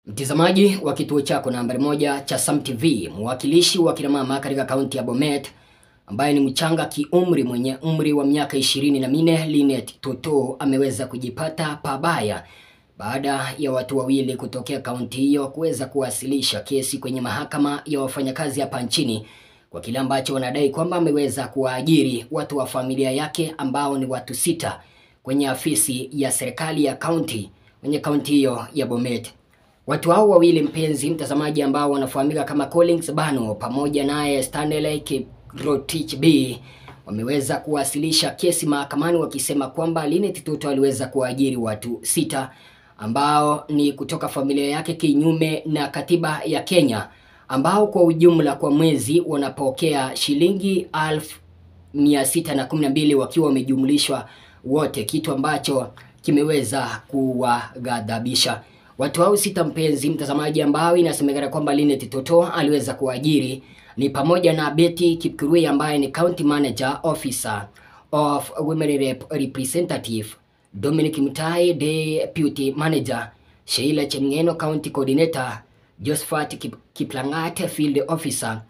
Mtazamaji wa kituo chako nambari moja cha Sam TV, mwakilishi wa kina mama katika kaunti ya Bomet ambaye ni mchanga kiumri mwenye umri wa miaka ishirini na minne Linet Toto ameweza kujipata pabaya baada ya watu wawili kutokea kaunti hiyo kuweza kuwasilisha kesi kwenye mahakama ya wafanyakazi hapa nchini kwa kile ambacho wanadai kwamba ameweza kuwaajiri watu wa familia yake ambao ni watu sita kwenye afisi ya serikali ya kaunti kwenye kaunti hiyo ya Bomet. Watu hao wawili mpenzi mtazamaji, ambao wanafahamika kama Collins Bano pamoja naye Stanley Kiprotich B wameweza kuwasilisha kesi mahakamani wakisema kwamba Linet Toto aliweza kuwaajiri watu sita ambao ni kutoka familia yake kinyume na katiba ya Kenya, ambao kwa ujumla kwa mwezi wanapokea shilingi alfu mia sita na kumi na mbili wakiwa wamejumlishwa wote, kitu ambacho kimeweza kuwaghadhabisha watu hao sita, mpenzi mtazamaji, ambao inasemekana kwamba Linet Toto aliweza kuajiri ni pamoja na Betty Kipkurui ambaye ni county manager officer of women rep representative, Dominic Mutai deputy manager, Sheila Chemngeno county coordinator, Josephat Kip Kiplangat field officer,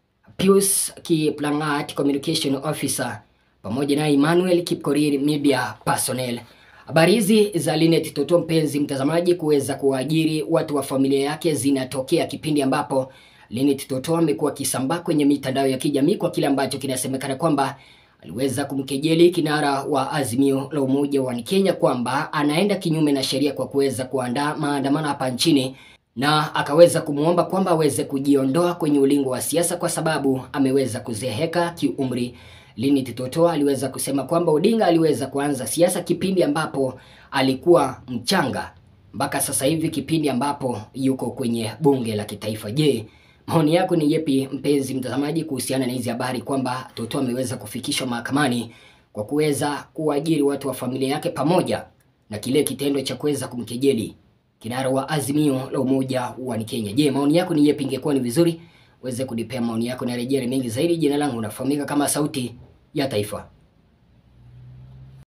Pius Kiplangat communication officer pamoja na Emmanuel Kipkorir media personnel. Habari hizi za Linet Toto mpenzi mtazamaji, kuweza kuwaajiri watu wa familia yake zinatokea kipindi ambapo Linet Toto amekuwa akisambaa kwenye mitandao ya kijamii kwa kile ambacho kinasemekana kwamba aliweza kumkejeli kinara wa Azimio la Umoja wa Kenya kwamba anaenda kinyume na sheria kwa kuweza kuandaa maandamano hapa nchini na akaweza kumwomba kwamba aweze kujiondoa kwenye ulingo wa siasa kwa sababu ameweza kuzeheka kiumri. Linet Toto aliweza kusema kwamba Odinga aliweza kuanza siasa kipindi ambapo alikuwa mchanga mpaka sasa hivi kipindi ambapo yuko kwenye bunge la kitaifa. Je, maoni yako ni yepi mpenzi mtazamaji kuhusiana na hizi habari kwamba Toto ameweza kufikishwa mahakamani kwa kuweza kuajiri watu wa familia yake pamoja na kile kitendo cha kuweza kumkejeli kinara wa Azimio la Umoja wa Kenya. Je, maoni yako ni yepi? Ingekuwa ni vizuri uweze kunipea maoni yako na rejea mengi zaidi. Jina langu unafahamika kama Sauti ya Taifa.